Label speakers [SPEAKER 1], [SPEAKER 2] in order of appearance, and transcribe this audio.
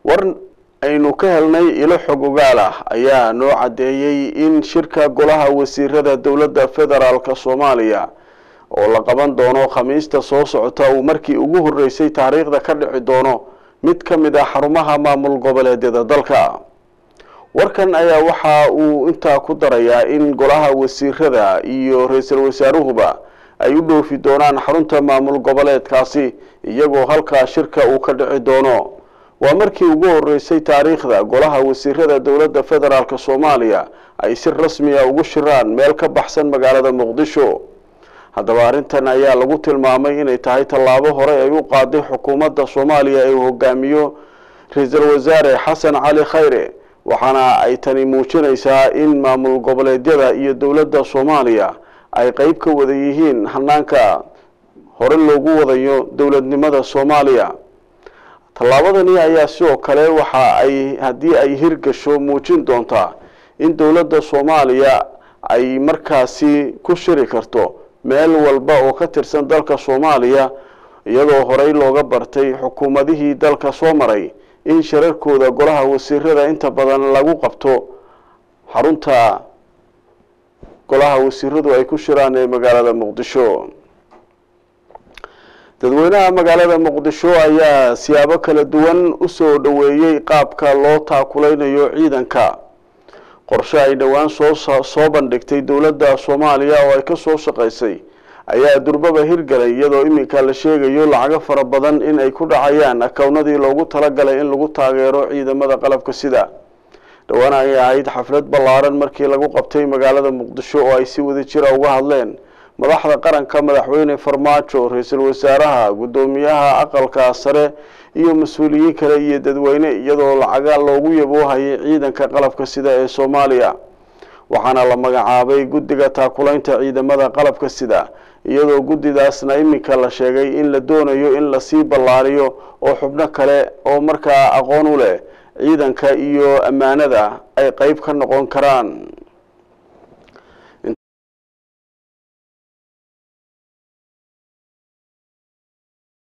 [SPEAKER 1] war aynu ka helnay ilo xog ogaal ah ayaa noo caddeeyey in shirka golaha wasiirada dowladda federaalk soomaaliya oo la qaban doono khamiista soo socota uu markii ugu horreysay taariikhda ka dhici doono mid ka mid ah xarumaha maamul goboleedyada dalka warkan ayaa waxa uu intaa ku darayaa in golaha wasiirada iyo ra-iisul wasaaruhuba ay u dhoofi doonaan xarunta maamul goboleedkaasi iyagoo halkaa shirka uu ka dhici doono waa markii ugu horreysay taariikhda golaha wasiirada dowladda federaalk soomaaliya ay si rasmiya ugu shiraan meel ka baxsan magaalada muqdisho haddaba arrintan ayaa lagu tilmaamay inay tahay tallaabo hore ay u qaaday xukuumadda soomaaliya ee uu hogaamiyo ra-iisul wasaare xasan cali khayre waxaana ay tani muujinaysaa in maamul goboleedyada iyo dowladda soomaaliya ay qeyb ka wada yihiin hanaanka hore loogu wadayo dowladnimada soomaaliya tallaabadani ayaa sidoo kale waxa ay haddii ay hirgasho muujin doontaa in dowladda soomaaliya ay markaasi ku shiri karto meel walba oo ka tirsan dalka soomaaliya iyadoo horey looga bartay xukuumadihii dalka soo maray in shirarkooda golaha wasiirada inta badan lagu qabto xarunta golaha wasiiradu ay ku shiraan ee magaalada muqdisho dadweynaha magaalada muqdisho ayaa siyaabo kala duwan usoo dhoweeyey qaabka loo taakuleynayo ciidanka qorshe ay dhowaan soo soo bandhigtay dowladda soomaaliya oo ay ka soo shaqaysay ayaa durbaba hirgalay iyadoo iminka la sheegayo lacago fara badan in ay ku dhacayaan akownadii loogu talagalay in lagu taageero ciidamada qalabka sida dhowaan ayay ahayd xaflad ballaaran markii lagu qabtay magaalada muqdisho oo ay si wada jira uga hadleen madaxda qaranka madaxweyne farmaajo ra-iisul wasaaraha guddoomiyaha aqalka sare iyo mas-uuliyiin kale iyo dadweyne iyadoo lacaga loogu yaboohayay ciidanka qalabka sida ee soomaaliya waxaana la magacaabay guddiga taakulaynta ciidamada qalabka sida iyadoo guddidaasna iminka la sheegay in la doonayo in lasii ballaariyo oo xubno kale oo markaa aqoon u leh ciidanka iyo ammaanada ay qeyb ka noqon karaan